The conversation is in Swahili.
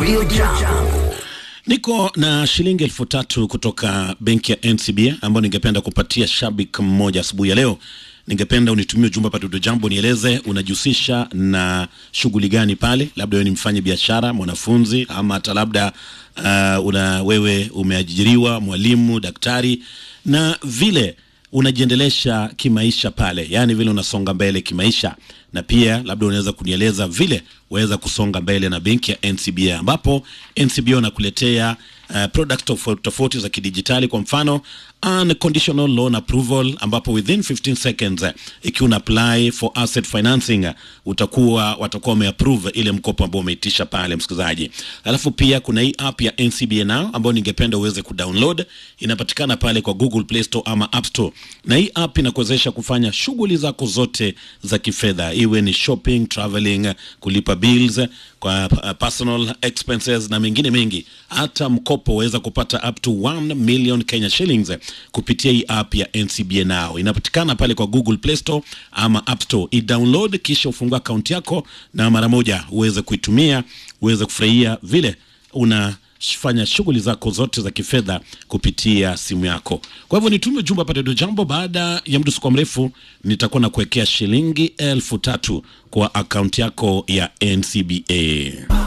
Radio Jambo. Niko na shilingi elfu tatu kutoka benki ya NCBA ambayo ningependa kupatia shabiki mmoja asubuhi ya leo. Ningependa unitumie ujumbe hapa Dudu Jambo, nieleze unajihusisha na shughuli gani pale, labda wewe ni mfanye biashara, mwanafunzi, ama hata labda uh, una wewe umeajiriwa, mwalimu, daktari, na vile unajiendelesha kimaisha pale, yaani vile unasonga mbele kimaisha, na pia labda unaweza kunieleza vile waweza kusonga mbele na benki ya NCBA, ambapo NCBA wanakuletea uh, product tofauti tofauti za kidijitali, kwa mfano unconditional loan approval, ambapo within 15 seconds uh, ikiwa una apply for asset financing uh, utakuwa watakuwa wameapprove ile mkopo ambao umeitisha pale, msikilizaji. Alafu pia kuna hii app ya NCBA Now ambayo ningependa uweze kudownload, inapatikana pale kwa Google Play Store ama App Store, na hii app inakuwezesha kufanya shughuli zako zote za kifedha, iwe ni shopping, traveling, kulipa bills kwa uh, personal expenses na mengine mengi. Hata mkopo waweza kupata up to 1 million Kenya shillings kupitia hii app ya NCBA Now. Inapatikana pale kwa Google Play Store ama App Store. I-download kisha ufungua akaunti yako na mara moja uweze kuitumia, uweze kufurahia vile una fanya shughuli zako zote za kifedha kupitia simu yako. Kwa hivyo nitume ujumbe hapa Redio Jambo. Baada ya muda usikuwa mrefu, nitakuwa na kuwekea shilingi elfu tatu kwa akaunti yako ya NCBA.